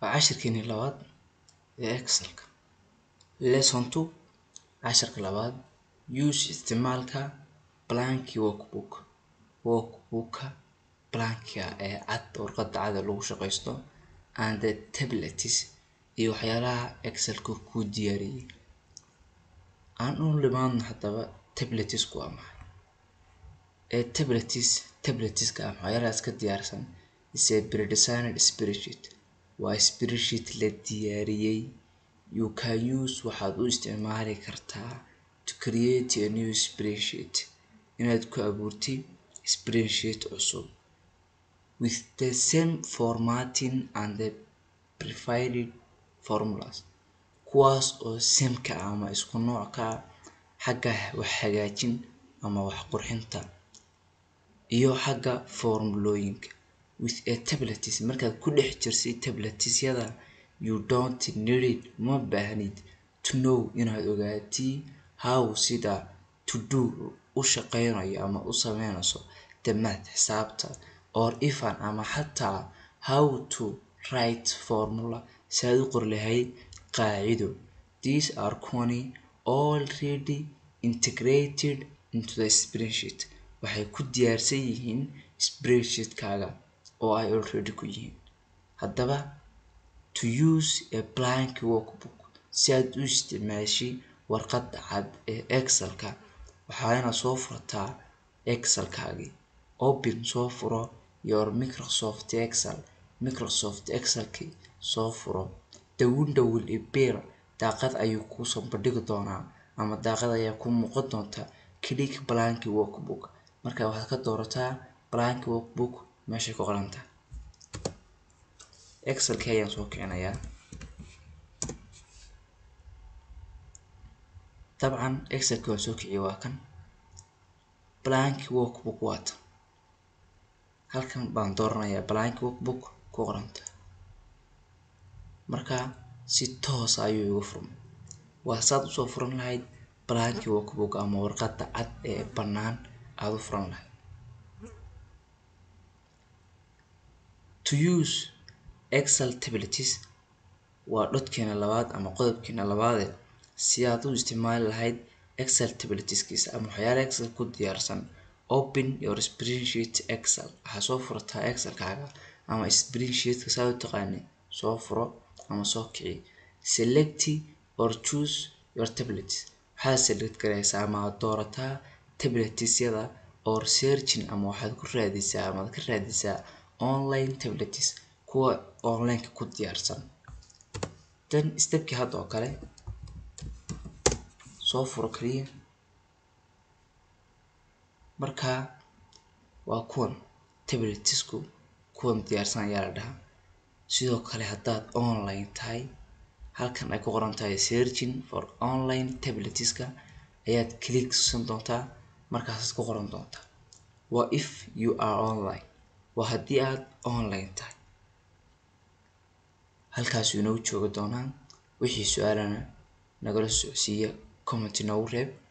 waa cashirkeeni labaad ee excelka lesson two casharka labaad use isticmaalka blanki workbook workbooka blankiga ee cad warqada cad ee lagu shaqeysto and the tablets iyo waxyaalaha excelka kuu diyaariyey aan u nimaadno haddaba tabletsku waa maxay ee tablets tabletska ah waxyaalaha iska diyaarsan is a pre-designed spreadsheet waa spreadsheet la diyaariyey you can use waxaad u isticmaali kartaa to create a new spreadsheet inaad ku abuurtid spreadsheet cusub with the same formatting and the provided formulas kuwaas oo sameka ah ama isku nooc ka ah xagga wax hagaajin ama wax qurxinta iyo xagga formulooyinka with a tablets markaad ku dhex jirtid tabletsyada you don't need it ma baahnid to know inaad ogaatid how sida to do u shaqeynayo ama u sameynayso the math xisaabta or even ama xataa how to write formula si aad u qori lahayd qaacido these are kuwani already integrated into the spreadsheet waxay ku diyaarsan yihiin spreadsheetkaaga oo ay already ku yihiin haddaba to use a blank workbook si aad u isticmaashid warqada cad ee excelka waxaa inaad soo furtaa excelkaagii open soo furo your microsoft excel microsoft excelkii soo furo the window will appear daaqad ayuu kuusoo bandhigi doonaa ama daaqad ayaa kuu muuqan doonta click blank workbook marka waxaad ka doorataa blank workbook meeshay ku qoran tahay excelkii ayaan soo kicinayaa dabcan excelkii waan soo kiciyey waa kan blank workbook waa tan halkan baan dooranayaa blank workbook ku qoranta marka si toos ayuu igu furmay waa saad usoo furan lahayd blank workbook ama warqada cad ee bannaan aad u furan lahayd to use excel tablets waa dhodkeena labaad ama qodobkeena labaade si aad u isticmaali lahayd excel tabletskiisa ama waxyaala excel ku diyaarsan open your spreadsheet excel waxaa soo furataa excelkaaga ama spreadsheetka saa u taqaani soo furo ama soo kici select or choose your tablets waxaad select gareysaa ama aad doorataa tabletsyada or searching ama waxaad ku raadisaa ama aad ka raadisaa online tablets kuwa onlineka ku diyaarsan dan stepkii hadda oo kale soo furo kaliya marka waa kuwan tabletsku kuwan diyaarsan ayaa la dhahaa sidoo kale haddaad online tahay halkan ay ku qoran tahay searching for online tabletska ayaad click siin doontaa markaasaad ku qoran doontaa waa if you are online waa haddii aad online tahay halkaasuu inoogu joogi doonaa wixii su-aalana nagala socodsiiya comment noogu reeb